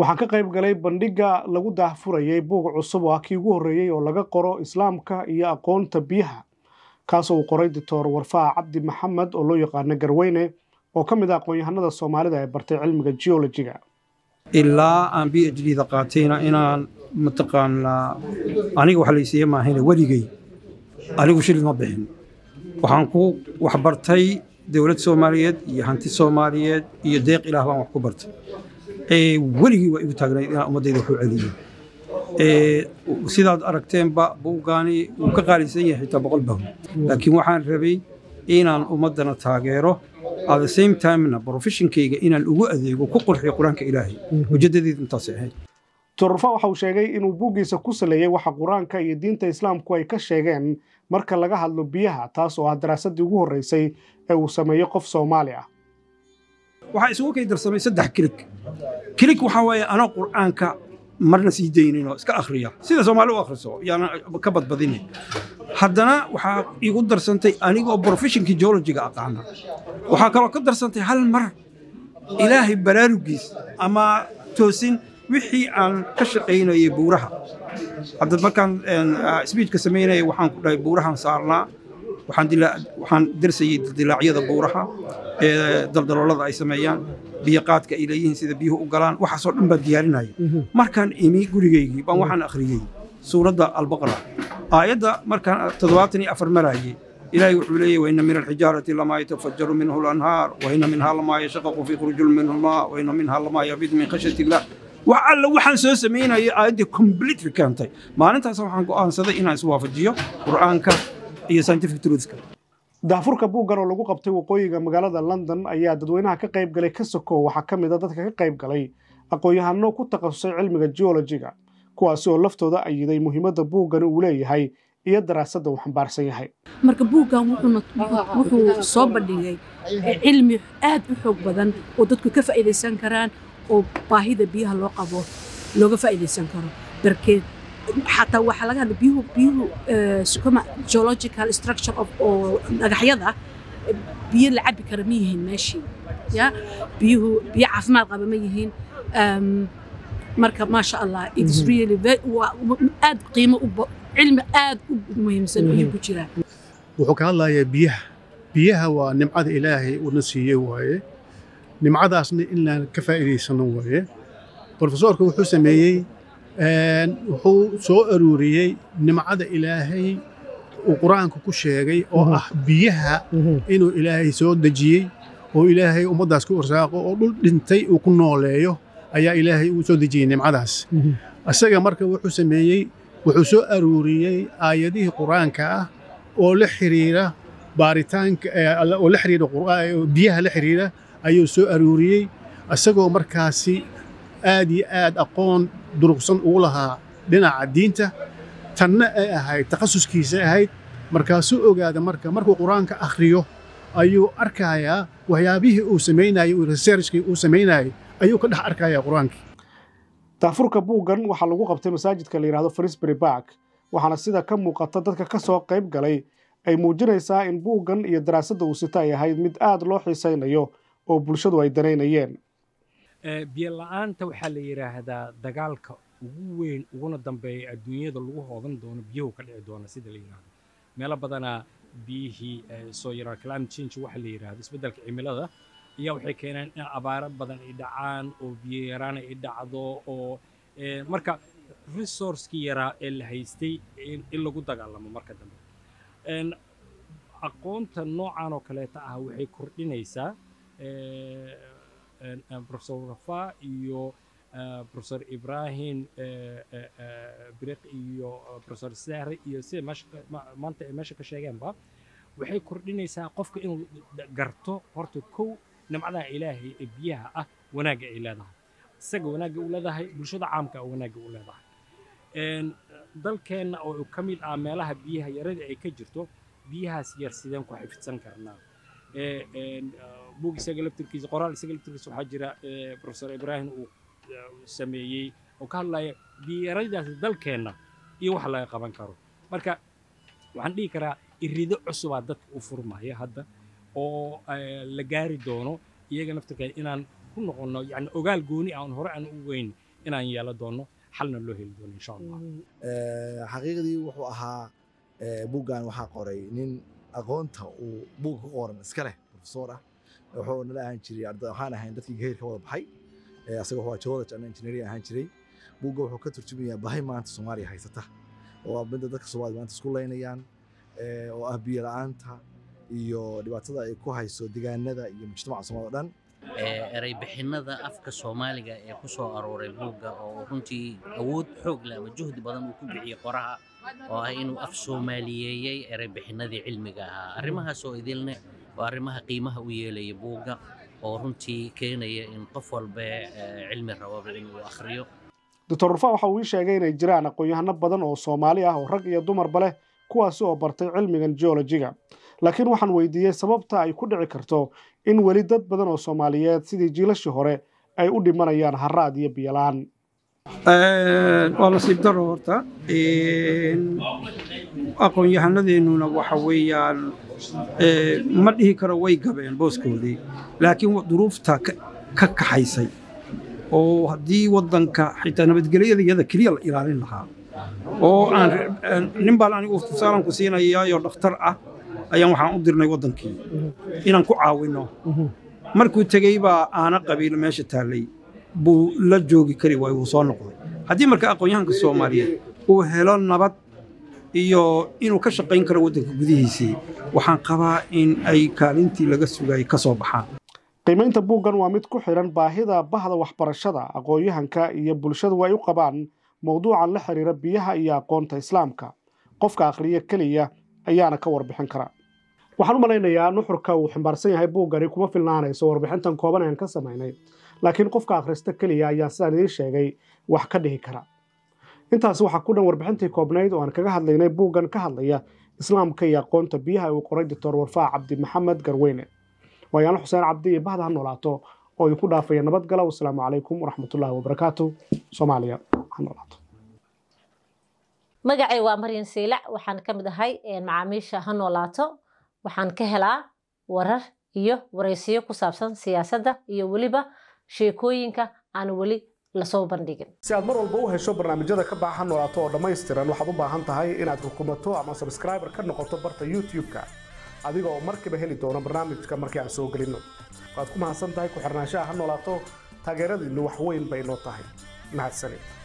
waxaa ka qayb galay bandhigga lagu daahfurayay buug cusub oo ah kii ugu horreeyey oo laga qoro islaamka iyo aqoonta biyaha kaasoo uu qoray doctor warfaa cabdi maxamed oo loo yaqaano garweyne oo ka mid ah aqoon-yahanada soomaalida ee bartay cilmiga geologiga ilaa aan b h d da qaatayna inaan mataqaanaa aniga wax laysiiya maahayne weligey anigu shilid ma bixin waxaan ku wax bartay dowlad soomaaliyeed iyo hanti soomaaliyeed iyo deeq ilaah baan wax ku bartay weligii waa igu taagnayd inaan ummaddayda wax u celiyo sidaad aragteenba buuggaani wuu ka qaalisan yahay xitaa boqol bahw laakiin waxaan rabay inaan ummaddana taageero at the same timena professionkayga inaan ugu adeego ku qurxiyo qur-aanka ilaahay ujeedadeedu intaasay ahayd torfa waxa uu sheegay inuu buuggiisa ku saleeyey waxa qur-aanka iyo diinta islaamku ay ka sheegeen marka laga hadlo biyaha taas oo ah daraasaddii ugu horreysay ee uu sameeyo qof soomaali ah waxaa isugu kay darsamay saddex kilig kilig waxaa waaye anoo qur'aanka marna sii dayninoo iska akhriya sida soomaali u akhriso yaana ka badbadini haddana waxaa igu darsantay anigoo professionkii geologiga aqaana waxaa kaloo ka darsantay hal mar ilaahay baraarugiis ama toosin wixii aan ka shaqaynayay buuraha hadda markaan sbiijka samaynaya waxaan ku dhahay buurahan saarnaa waxaan darsayey dildilaacyada buuraha ee daldaloolada ay sameeyaan biyoqaadka ay leeyihiin sida biyuhu u galaan waxaasoo dhan baan diyaarinaya markaan imi gurigaygii baan waxaan akhriyey suuradda albaqra aayadda markaan toddobaatan iyo afar maraayey ilaahay wuxuu leeyahy waina min alxijaarati lamaa yatafajaru minhu lanhaar waina minhaa lamaa yashaqaqu fiikhruju minhu lmaa waina minhaa lamaa yafidu min khashyati illah wax alla waxaan soo samaynayay aayaddii completely keentay maalintaas waxaan go'aansaday inaan iswaafajiyo qur'aanka iyo scientific truthka daafurka buuggan oo lagu qabtay waqooyiga magaalada london ayaa dadweynaha ka qayb galay ka sokow waxaa ka mid a dadka ka qayb galay aqoon-yahano ku takhasusay cilmiga geologiga kuwaasi oo laftooda ayiday muhiimadda buuggan uu leeyahay iyo daraasadda uu xambaarsan yahay marka buuggan wuxuu soo bandhigay cilmi aad u xoog badan oo dadku ka faa'iidaysan karaan oo baahida biyaha loo qabo looga faa'iidaysan karo darkeed xataa waxaa laga hadla biyuhu biyuhu sukuma geological structure of oo dhagaxyada biyo la cabi kara ma yihiin meeshii ya biyuhu biyo caafimaad qaba ma yihiin marka maasha allah it's really aad qiimo u cilmi aad u muhiimsan ayuu ku jiraa wuxuu ka hadlayaa biyaha biyaha waa nimcada ilaahay uuna siiyey waaye nimcadaasna inaan ka faa'iidaysano waaye brofesoorka wuxuu sameeyey wuxuu soo aruuriyey nimcada ilaahay uu qur-aanka ku sheegay oo ah biyaha inuu ilaahay soo dejiyey oo ilaahay ummaddaas ku irsaaqo oo dhul dhintay uu ku nooleeyo ayaa ilaahay uu soo dejiyey nimcadaas isaga marka wuxuu sameeyey wuxuu soo aruuriyey aayadihii qur-aanka ah oo la xiriira baaritaanka oo la xiriira biyaha la xiriira ayuu soo aruuriyey isagoo markaasi aad iyo aad aqoon durugsan ugu lahaa dhinaca diinta tanna ay ahayd takhasuskiisa ahayd markaasuu ogaada marka markuu qur-aanka akhriyo ayuu arkayaa waxyaabihii uu samaynayey researchkii uu samaynayey ayuu ka dhex arkayaa qur-aankii daafurka buuggan waxaa lagu qabtay masaajidka la yidhahdo frisbury bark waxaana sida ka muuqata dadka ka soo qayb galay ay muujinaysaa in buuggan iyo daraasadda uu sita ay ahayd mid aad loo xiisaynayo oo bulshadu ay danaynayeen biyo la'aanta waxaa la yidhaahdaa dagaalka ugu weyn uguna dambeeya adduunyada lagu hoodan doono biyuhu ka dhici doona sida la yidhaahdo meelo badanaa biyihii soo yaraa climate change waxa la yidhaahdo isbeddelka cimilada ayaa waxay keeneen in abaaro badan ay dhacaan oo biyo yaraan ay dhacdo oo marka resourcekii yaraa ee la haystay in lagu dagaalamo marka dambe aqoonta noocan oo kaleeta ah waxay kordhinaysaa professor rafa iyo professor ibrahim briq iyo professor sahre iyo sida maanta ay meesha ka sheegeenba waxay kordhinaysaa qofka inuu garto horta kow nimcadaha ilaahay ee biyaha ah wanaagga ay leedahay isaga wanaagga u leedahay bulshada caamka a wanaagga u leedahay dalkeenna oo ka mid ah meelaha biyaha yarada ay ka jirto biyahaas yar sideen ku xifidsan karnaa buug isaga laftirkiisa qoraal isaga laftirkiisa waxaa jira professor ibrahim uu sameeyey oo ka hadlaya biyaradaas dalkeenna iyo wax laga qaban karo marka waxaan dhihi karaa irido cusubaa dadka u furmaya hadda oo la gaari doono iyaga naftirkeeda inaan ku noqonno yani ogaal gooni aan hore aan u weyn inaan yeelan doono xalna loo heli doono insha allah xaqiiqdii wuxuu ahaa buuggan waxaa qoray nin aqoonta uu buugga ku qoran iska leh profesor ah wuxuu nala ahaan jiray waxaan ahayn dadkii gaheyr ka wada baxay asaga waa geology and engineering ahaan jiray buugga wuxuu ka turjumayaa bahay maanta soomaaliya haysata oo ah midda dadka soomaaliya maanta isku laynayaan oo ah biyo la'aanta iyo dhibaatada ay ku hayso deegaanada iyo mujtamaca soomaalida o dhan eray bixinada afka soomaaliga ee ku soo arooray buugga oo runtii awood xoog leh ama juhdi badan uu ku bixiyey qoraha oo ah inuu af soomaaliyeeyey eray bixinadii cilmiga ahaa arrimahaas oo idilne waa arrimaha qiimaha u yeelaya buugga oo runtii keenaya in qof walba cilmi rababa inuu akhriyo doctor rufaa waxa uu ii sheegay inay jiraan aqoon-yahano badan oo soomaali ah oo rag iyo dumarba leh kuwaasi oo bartay cilmigan geologiga laakiin waxaan weydiiyey sababta ay ku dhici karto in weli dad badan oo soomaaliyeed sidii jiilashii hore ay u dhimanayaan haraad iyo biyola-aan waa nasiib daro horta aqoon-yahanadeenuna waxa weeyaan ma dhihi karo way gabeen booskoodii laakiin duruufta ka kaxaysay oo haddii waddanka xitaa nabadgelyada iyada keliya la ilaalin lahaa oo aan nin baan anigu tusaalan ku siinayaayoo dhakhtar ah ayaan waxaan u dirnay waddankii inaan ku caawinno markuu tegey baa aana qabiil meesha taallay buu la joogi kari waay wuu soo noqday haddii marka aqoon-yahanka soomaaliyeed uu helo nabad iyo inuu ka shaqayn karo waddanka gudihiisii waxaan qabaa in ay kaalintii laga sugayay ka soo baxaan qiimaynta buuggan waa mid ku xidhan baahida bahda waxbarashada aqoon-yahanka iyo bulshadu ay u qabaan mowduucan la xiriira biyaha iyo aqoonta islaamka qofka akhriya keliya ayaana ka warbixin kara waxaan u malaynayaa nuxurka uu ximbaarsan yahay buuggani kuma filnaanayso warbixintan kooban aan ka samaynay laakiin qofka akhrista keliya ayaa sidaan idiin sheegay wax ka dhihi kara intaasi waxaa ku dhan warbixintii koobnayd oo aan kaga hadlaynay buuggan ka hadlaya islaamka iyo aqoonta biyaha uu qoray doctor warfaa cabdi maxamed garweyne waayaanlo xuseen cabdi iyo bahda ha noolaato oo idinku dhaafaya nabadgala wasalaamu calaykum waraxmatullaahi wabarakaatu soomaaliya ha noolaato magacay waa maryan siilac waxaan ka mid ahay macaamiisha ha noolaato waxaan ka helaa warar iyo waraysiyo ku saabsan siyaasadda iyo weliba sheekooyinka aan weli lasoo bandhigin si aad mar walba u hesho barnaamijyada ka baxa ha noolaato oo dhammaystiran waxaad u baahan tahay inaad rukumato ama sabskraiber ka noqoto barta youtube-ka adiga oo markiiba heli doono barnaamijka markii aan soo gelinno waad ku mahadsan tahay ku xirnaanshaha ha noolaato taageeradiinnu wax weyn bay noo tahay mahadsanid